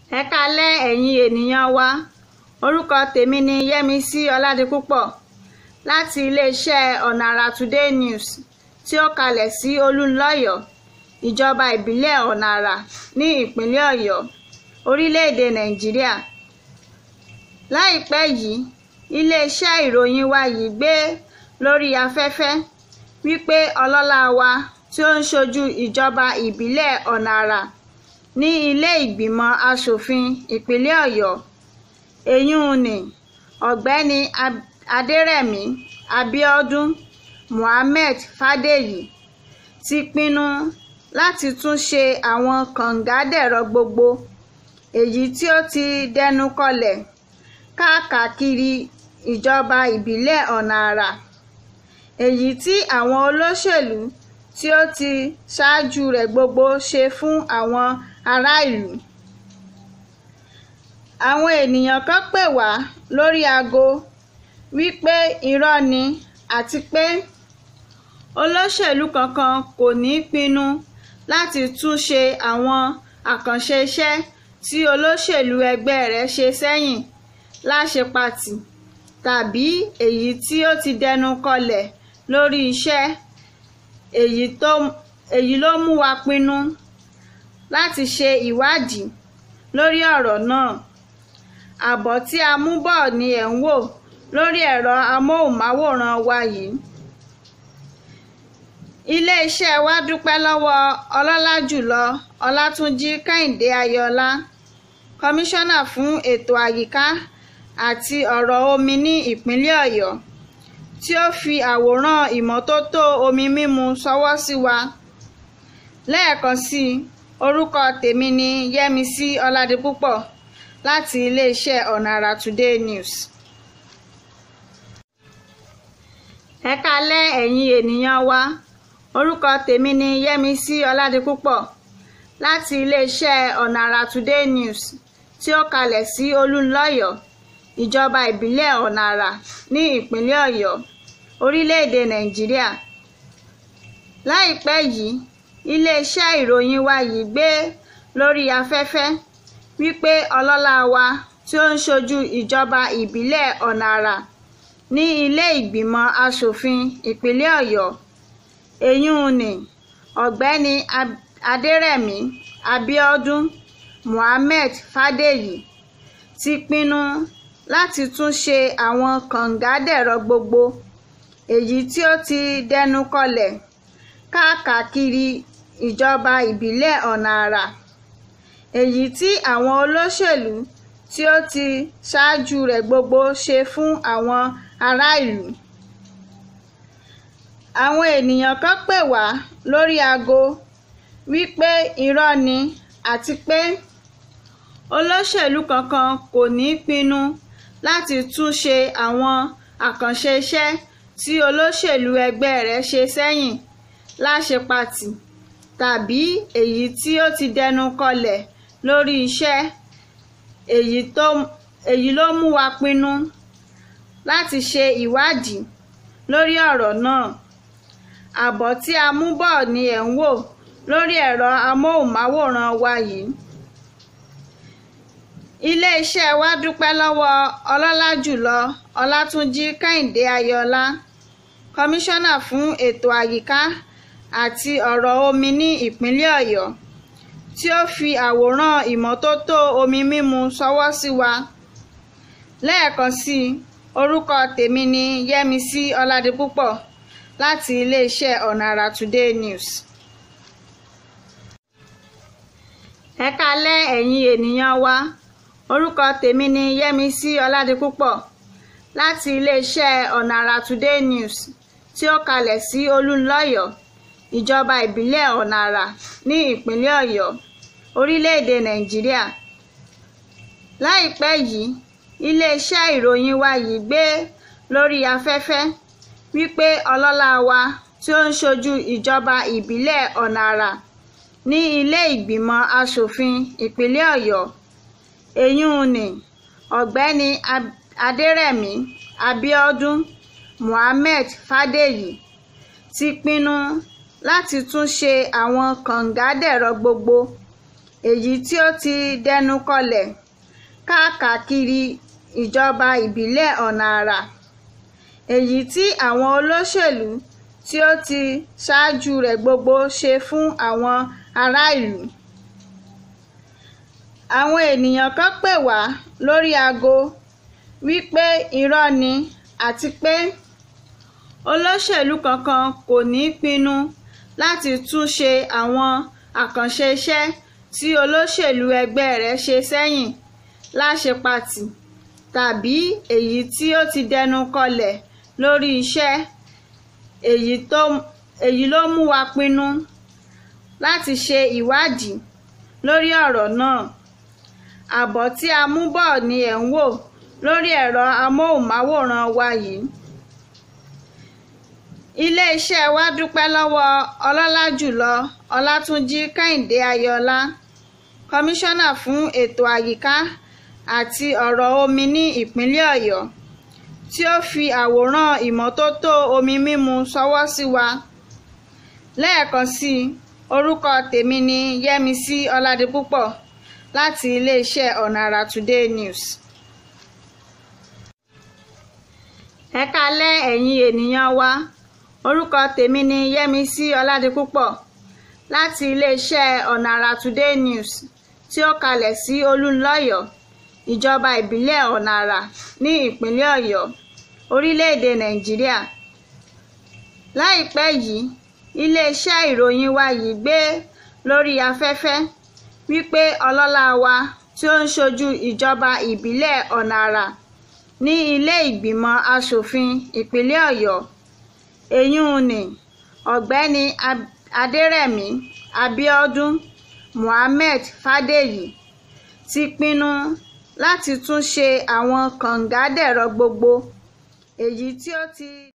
ẹ káalẹ́ ẹ̀yin ènìyàn wa orúkọ tèmi ni yẹ́misí ọládipúpọ̀ láti iléeṣẹ́ ọ̀nà àrà today news tí ó kalẹ̀ sí olúńlọ́yọ̀ ìjọba ìbílẹ̀ ọ̀nà àrà ní ìpínlẹ̀ ọ̀yọ́ orílẹ̀-èdè nàìjíríà láìpẹ́ yìí iléeṣẹ́ ìròyìn wa yìí gbé lórí afẹ́fẹ́ wípé ọlọ́lá wa tí ó ń ṣojú ìjọba ìbílẹ̀ ọ̀nà àrà ní ilé ìgbìmọ̀ asòfin ìpínlẹ̀ ọ̀yọ́ èyún ní ọ̀gbẹ́ni adẹrẹ̀mí abiodun mohammed fàdèyí ti pinnu láti tún ṣe àwọn kàngádẹ̀rọ gbogbo èyí tí ó ti dẹnu kọlẹ̀ káàkiri ìjọba ìbílẹ̀ ọ̀nà àrà èyí tí àwọn olóṣèlú tí ó ti ṣáájú rẹ̀ gbogbo ṣe fún àwọn ará ìlú àwọn ènìyàn kan pè wá lórí aago wípé irọ́ ni àti pé olóṣèlú kankan kò ní pinnu láti tún ṣe àwọn àkànṣe iṣẹ́ tí olóṣèlú ẹgbẹ́ rẹ̀ ṣe sẹ́yìn láṣepatì tàbí èyí tí ó ti dẹnu kọlẹ̀ lórí iṣẹ́ èyí ló mú wa pinnu láti ṣe ìwádìí lórí ọ̀rọ̀ náà àbọ̀ tí a mú bọ̀ ni ẹ̀ ń wò lórí ẹ̀rọ amóhùnmáwòrán wa yìí iléeṣẹ́ wa dúpẹ́ lọ́wọ́ ọlọ́lá jùlọ ọlátúnjí kẹ́hìndé ayọ̀ọ́lá kọmíṣánná fún ètò àyíká àti ọ̀rọ̀ omi ní ìpínlẹ̀ ọ̀yọ́ tí ó fi àwòrán ìmọ́tótó omi mímu ṣọwọ́ sí wa lẹ́ẹ̀kan sí i orúkọ tèmi ni yẹ́misí ọládipúpọ̀ láti iléeṣẹ́ ọ̀nà àrà today news. ẹ káalẹ́ ẹ̀yin ènìyàn wa orúkọ tèmi ni yẹ́misí ọládipúpọ̀ láti iléeṣẹ́ ọ̀nà àrà today news tí ó kalẹ̀ sí olúńlọ́yọ̀ ìjọba ìbílẹ̀ ọ̀nà àrà ní ìpínlẹ̀ ọ̀yọ́ orílẹ̀-èdè nàìjíríà láìpẹ́ yìí iléeṣẹ́ ìròyìn wa yìí gbé lórí afẹ́fẹ́ wípé ọlọ́lá wa tí ó ń ṣojú ìjọba ìbílẹ̀ ọ̀nà àrà ní ilé ìgbìmọ̀ asòfin ìpínlẹ̀ ọ̀yọ́ èyún ní ọ̀gbẹ́ni adẹrẹ̀mí abiodun mohammed fàdèyí ti pinnu láti tún ṣe àwọn kàngádẹ̀rọ gbogbo èyí tí ó ti dẹnu kọlẹ̀ káàkiri ìjọba ìbílẹ̀ ọ̀nà àrà èyí tí àwọn olóṣèlú tí ó ti ṣáájú rẹ̀ gbogbo ṣe fún àwọn ará ìlú àwọn ènìyàn kan pè wá lórí aago wípé irọ́ ni àti pé olóṣèlú kankan kò ní pinnu láti tún ṣe àwọn àkànṣe iṣẹ́ tí olóṣèlú ẹgbẹ́ rẹ̀ ṣe sẹ́yìn láṣepatì tàbí èyí tí ó ti dẹnu kọlẹ̀ lórí iṣẹ́ èyí ló mú wa pinnu láti ṣe ìwádìí lórí ọ̀rọ̀ náà àbọ̀ tí a mú bọ̀ ni ẹ̀ ń wò lórí ẹ̀rọ amóhùnmáwòrán wa yìí iléeṣẹ́ wa dúpẹ́ lọ́wọ́ ọlọ́lá jùlọ ọlátúnjí kẹ́hìndé ayọ̀ọ́lá kọmíṣánná fún ètò àyíká àti ọ̀rọ̀ omi ní ìpínlẹ̀ ọ̀yọ́ tí ó fi àwòrán ìmọ́tótó omi mímu ṣọwọ́ sí wa lẹ́ẹ̀kan sí i orúkọ tèmi ni yẹ́misí ọládipúpọ̀ láti iléeṣẹ́ ọ̀nà àrà today news. ẹ káalẹ́ ẹ̀yin ènìyàn wa orúkọ tèmi ni yẹ́misí ọládipúpọ̀ láti iléeṣẹ́ ọ̀nà àrà today news tí ó kalẹ̀ sí olúńlọ́yọ̀ ìjọba ìbílẹ̀ ọ̀nà àrà ní ìpínlẹ̀ ọ̀yọ́ orílẹ̀-èdè nàìjíríà láìpẹ́ yìí iléeṣẹ́ ìròyìn wa yìí gbé lórí afẹ́fẹ́ wípé ọlọ́lá wa tí ó ń ṣojú ìjọba ìbílẹ̀ ọ̀nà àrà ní ilé ìgbìmọ̀ asòfin ìpínlẹ̀ ọ̀yọ́ èyún ní ọ̀gbẹ́ni adẹrẹ̀mí abiodun mohammed fàdèyí ti pinnu láti tún ṣe àwọn kàngádẹ̀rọ gbogbo èyí tí ó ti dẹnu kọlẹ̀ káàkiri ìjọba ìbílẹ̀ ọ̀nà àrà èyí tí àwọn olóṣèlú tí ó ti ṣáájú rẹ̀ gbogbo ṣe fún àwọn ará ìlú àwọn ènìyàn kan pè wá lórí aago wípé irọ́ ni àti pé olóṣèlú kankan kò ní pinnu láti tún ṣe àwọn àkànṣe iṣẹ́ tí olóṣèlú ẹgbẹ́ rẹ̀ ṣe sẹ́yìn láṣepatì tàbí èyí tí ó ti dẹnu kọlẹ̀ lórí iṣẹ́ èyí ló mú wa pinnu láti ṣe ìwádìí lórí ọ̀rọ̀ náà àbọ̀ tí a mú bọ̀ ni ẹ̀ ń wò lórí ẹ̀rọ amóhùnmáwòrán wa yìí iléeṣẹ́ wa dúpẹ́ lọ́wọ́ ọlọ́lá jùlọ ọlátúnjì kẹ́hìndé ayọ̀ọ́lá kọmíṣánná fún ètò àyíká àti ọ̀rọ̀ omi ní ìpínlẹ̀ ọ̀yọ́ tí ó fi àwòrán ìmọ́tótó omi mímu ṣọwọ́ sí wa lẹ́ẹ̀kan sí i orúkọ tèmi ni yẹ́misí ọládipúpọ̀ láti iléeṣẹ́ ọ̀nàrà today news. ẹ kálẹ́ ẹ̀yin ènìyàn wa orúkọ tèmi ni yẹ́misí ọládipúpọ̀ láti iléeṣẹ́ ọ̀nàrà today news tí ó kalẹ̀ sí olúńlọ́yọ̀ ìjọba ìbílẹ̀ ọ̀nàrà ní ìpínlẹ̀ ọ̀yọ́ orílẹ̀-èdè nàìjíríà láìpẹ́ yìí iléeṣẹ́ ìròyìn wa yìí gbé lórí afẹ́fẹ́ wípé ọlọ́lá wa tí ó ń ṣojú ìjọba ìbílẹ̀ ọ̀nàrà ní ilé ìgbìmọ̀ asòfin ìpínlẹ̀ ọ̀yọ́ èyún ni ọ̀gbẹ́ni adẹ́rẹ̀mí abíọ́dún mohammed fàdèyí ti pinnu láti tún ṣe àwọn kànga dẹ̀rọ gbogbo èyí tí ó ti